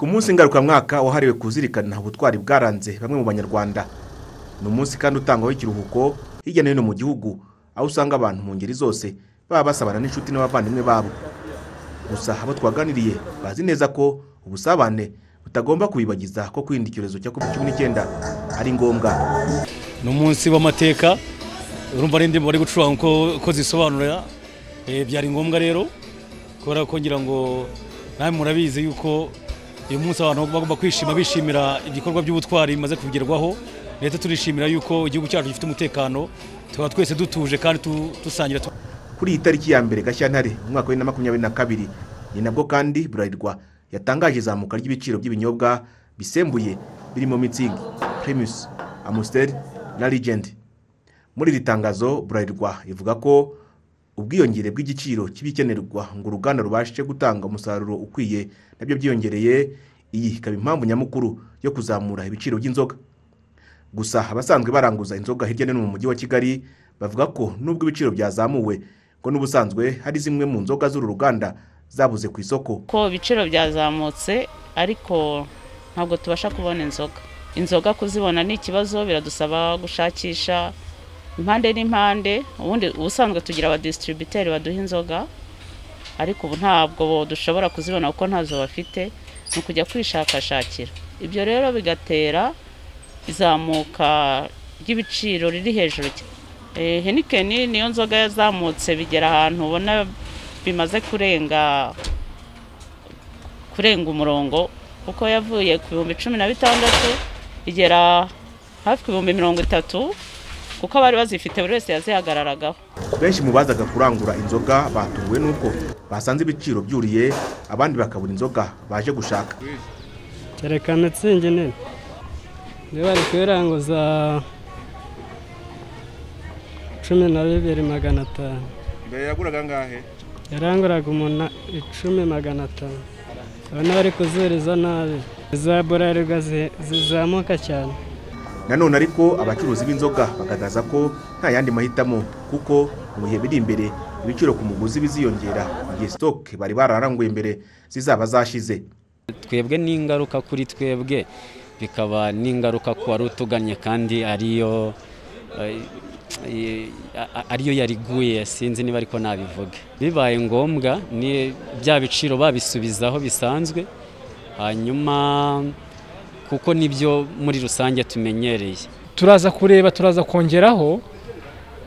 Ku munsi ngarukamwaka wahariwe kuzirikana ubutwari bwaranze bamwe mu banyarwanda ni umunsi kandi utangwaho ikiruhuko hirya no hino mu gihugu aho usanga abantu mu ngeri zose baba basabana n'inshuti n'abavandimwe babo gusa abo twaganiriye bazi neza ko ubusabane butagomba kubibagiza ko kwirinda icyorezo cya covid cumi n'icyenda ari ngombwa ni umunsi w'amateka urumva n'indirimbo bari gucuranga uko uko zisobanura eh, byari ngombwa rero kubera ko ngira ngo namwe murabizi yuko uyu munsi abantu bagomba kwishima bishimira ibikorwa by'ubutwari bimaze kugerwaho leta turishimira yuko igihugu cyacu gifite umutekano tukaba twese dutuje kandi tu- dusangira tu- kuri iyi tariki ya mbere gashyantare mu mwaka wa bibiri na makumyabiri na kabiri ni nabwo kandi burarirwa yatangaje izamuka ry'ibiciro by'ibinyobwa bisembuye birimo mitsingi primus amusiteri na rigendi muri iri tangazo burarirwa ivuga ko ubwiyongere bw'igiciro cy'ibikenerwa ngo uruganda rubashe gutanga umusaruro ukwiye nabyo byiyongereye iyi ikaba impamvu nyamukuru yo kuzamura ibiciro by'inzoga gusa abasanzwe baranguza inzoga hirya no hino mu mujyi wa kigali bavuga ko nubwo ibiciro byazamuwe ngo n'ubusanzwe hari zimwe mu nzoga z'uru ruganda zabuze ku isoko ko ibiciro byazamutse ariko ntabwo tubasha kubona inzoga inzoga kuzibona ni ikibazo biradusaba gushakisha impande n'impande ubundi ubusanzwe tugira abadistributeri baduha inzoga ariko ubu ntabwo dushobora kuzibona kuko ntazo bafite ni ukujya kwishakashakira ibyo rero bigatera izamuka ry'ibiciro riri hejuru cyane Eh, henikeni niyo nzoga yazamutse bigera ahantu ubona bimaze kurenga kurenga umurongo kuko yavuye ku bihumbi cumi na bitandatu igera hafi ku bihumbi mirongo itatu kuko abari bazifite buri wese yazihagararagaho benshi mu bazaga kurangura inzoga batunguwe n'uko basanze ibiciro byuriye abandi bakabura inzoga baje gushaka kerekana itsingi nini niba bari kuyiranguza cumi na bibiri magana atanu mbere yaguraga angahe yaranguraga umuntu icumi magana atanu urabona bari kuzuriza nabi za burarirwa zi- zizamuka cyane nanone ariko abacuruzi b'inzoga bagaragaza ko nta yandi mahitamo kuko mu bihe biri imbere ibiciro ku muguzi biziyongera igihe sitoke bari bararanguye mbere zizaba zashize twebwe ni ingaruka kuri twebwe bikaba n'ingaruka ku wari utuganye kandi ariyo eh, eh, a- ariyo yariguye sinzi niba ariko nabivuga bibaye ngombwa ni bya biciro babisubizaho bisanzwe hanyuma kuko nibyo muri rusange tumenyereye turaza kureba turaza kongeraho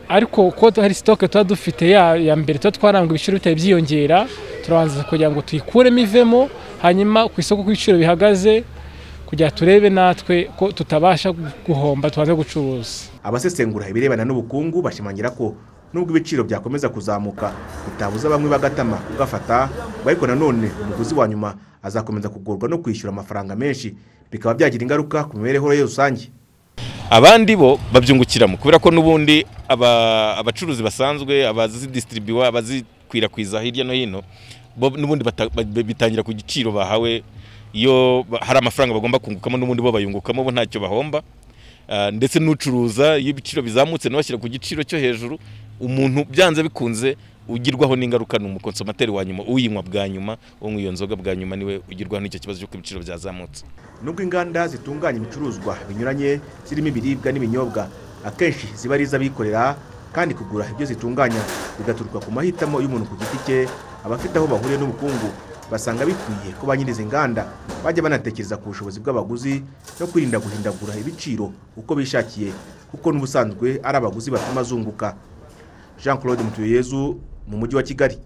ariko kuko hari sitoke tuba dufite ya ya mbere tuba twaranga ibiciro bitari byiyongera turabanza kugira ngo tuyikuremo ivemo hanyuma ku isoko uko ibiciro bihagaze kugira turebe natwe ko tutabasha guhomba tubanze gucuruza abasesengura ibirebana n'ubukungu bashimangira ko nubwo ibiciro byakomeza kuzamuka bitabuza bamwe bagatama kugafata ngo ariko nanone umuguzi wa nyuma azakomeza kugorwa no kwishyura amafaranga menshi bikaba byagira ingaruka ku mibereho ye rusange abandi bo babyungukiramo kubera ko n'ubundi aba- abacuruzi basanzwe abazidisitiribiwa abazikwirakwiza hirya no hino bo n'ubundi bata- ba- bitangira ku giciro bahawe iyo ba- hari amafaranga bagomba kungukamo n'ubundi bo bayungukamo bo ntacyo bahomba Ah, ndetse n'ucuruza iyo ibiciro bizamutse nawe ashyira ku giciro cyo hejuru umuntu byanze bikunze ugirwaho n'ingaruka ni umukonsomateri wa nyuma uyinywa bwa nyuma unywa iyo nzoga bwa nyuma niwe ugirwaho n'icyo kibazo cy'uko ibiciro byazamutse nubwo inganda zitunganya ibicuruzwa binyuranye zirimo ibiribwa n'ibinyobwa akenshi ziba ari iz'abikorera kandi kugura ibyo zitunganya bigaturuka ku mahitamo y'umuntu ku giti cye abafite aho bahuriye n'ubukungu basanga bikwiye ko ba nyir'izi nganda bajya banatekereza ku bushobozi bw'abaguzi no kwirinda guhindagura ibiciro uko bishakiye kuko n'ubusanzwe ari abaguzi batuma azunguka jean claude mutuyeyezu mu mujyi wa kigali